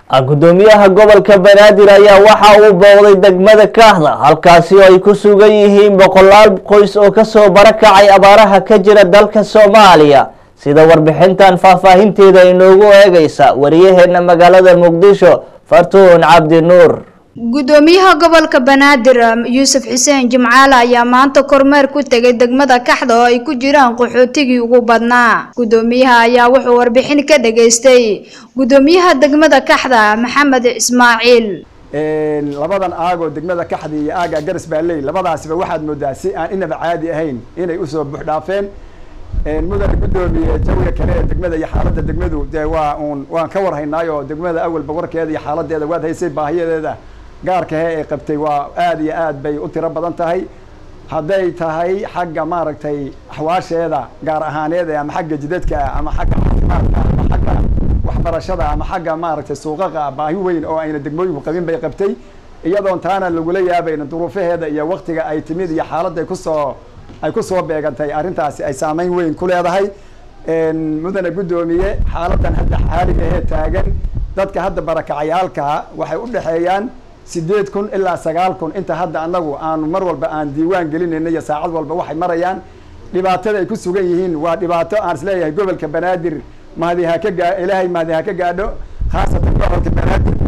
gudoomiyaha gobolka banaadir ayaa waxa uu booqday degmada kaahda halkaasi oo ay ku sugan yihiin boqolaal qoys oo kasoo barakacay abaaraha ka jira dalka soomaaliya sida warbixintan faahfaahinteeda inoogu eegaysa wariyaheena magaalada muqdisho fartuun cabdi nuur gudoomiyaha gobolka banaadir yuusuf xuseen jimcaale ayaa maanta kormeer ku tegay degmada kaxda oo ay ku jiraan qaxootigii ugu badnaa gudoomiyaha ayaa wuxuu warbixin ka dhageystay gudoomiyaha degmada kaxda maxamed ismaaciil labadan aagoo degmada kaxda iyo aaga garas baalley labadaasiba waxaad moodaa si aan inaba caadi ahayn inay usoo buuxdhaafeen mudane gudoomiye jawiga kale ee degmada iyo xaaladda degmadu dee waa uun waan ka warhaynaayo degmada awalba warkeeda iyo xaaladeeda waad haysay baahiyadeeda gaarkahe ay qabtay waa aada iyo aad bay u tiro badan tahay hadday tahay xagga maaragtay axwaasheeda gaar ahaaneed ama xagga jidadka ama xagga caafimaadka ama xagga waxbarashada ama xagga maaragtay suuqaqa baahi weyn oo ayna degmooyinku qabin bay qabtay iyadoon taana lagula yaabayna duruufaheeda iyo waktiga ay timid iyo xaaladday kusoo ay kusoo beegantay arrintaasi ay saameyn weyn ku leedahay mudane guddoomiye xaaladan hadda xaaliga ahee taagan dadka hadda barakacayaalkaa waxay u dhexeeyaan sideed kun ilaa sagaal kun inta hadda anagu aanu mar walba aan diiwaan gelinayna iyo saacad walba waxay marayaan dhibaatada ay ku sugan yihiin waa dhibaato aan isleeyahay gobolka banaadir mahadi ha ka gaa ilaahay mahadi ha ka gaadho khaasatan gobolka banaadir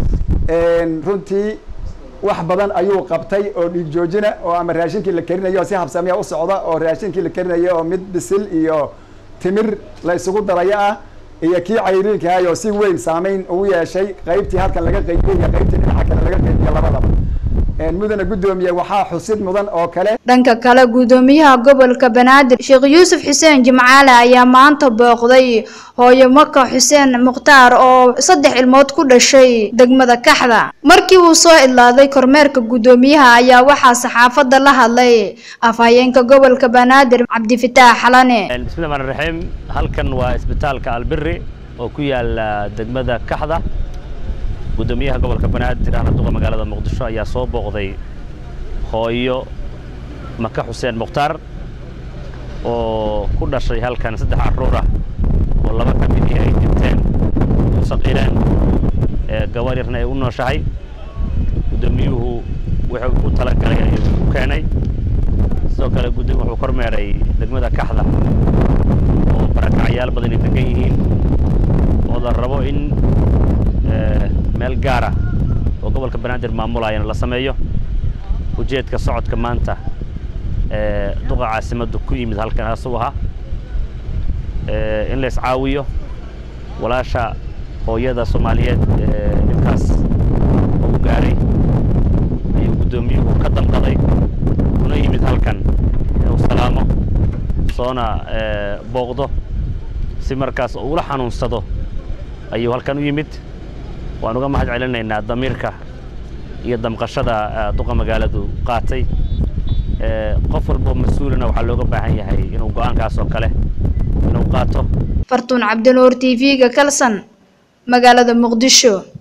runtii wax badan ayuu qabtay oo dhiig joojina oo ama raashinkii la karinayo si habsamiya u socda oo raashinkii la karinayo oo mid bisil iyo timir la isugu darayo ah iyo kii cayriinkaayoo si weyn saameyn ugu yeeshay qaybtii halkan laga qaybiyey iyo qaybtii dhinaca kale laga qaybiye labadaba mudane guddoomiye waxaa xusid mudan oo kale dhanka kale gudoomiyaha gobolka banaadir sheekh yuusuf xuseen jimcaale ayaa maanta booqday hooyo maka xuseen mukhtaar oo saddex ilmood ku dhashay degmada kaxda markii uu soo idlaaday kormeerka guddoomiyaha ayaa waxaa saxaafadda la hadlay afhayeenka gobolka banaadir cabdifitaax xalane bismillahi rxmaan raxiim halkan waa isbitaalka albiri oo ku yaala degmada kaxda gudoomiyaha gobolka banaadir ahna duqa magaalada muqdisho ayaa soo booqday hooyo maka xuseen mukhtaar oo ku dhashay halkan saddex carruur ah oo laba ka midii ay dhinteen u saqiireen gabar yarna ay u nooshahay guddoomiyuhu wuxuu u talagalay ayuu u keenay sidoo kale gudoomiyu wuxuu kormeeray degmada kaxda oo barakacyaal badan ay degan yihiin oo la rabo in meel gaara oo gobolka banaadir maamulayana la sameeyo ujeedka socodka maanta ee duqa caasimaddu ku yimid halkan asuu ahaa in la iscaawiyo walaasha hooyada soomaaliyeed ee dhibkaas ugu gaaray ayuu guddoomiyuhu ka damqaday kuna yimid halkan inuu salaamo soona booqdo si markaas uu ula xanuunsado ayuu halkan u yimid waan uga mahad celinaynaa damiirka iyo damqashada duqa magaaladu qaatay qof walboo mas-uulina waxaa looga baahan yahay inuu go-aankaas oo kale inuu qaato fartuun cabdinuur t v-ga kalsan magaalada muqdisho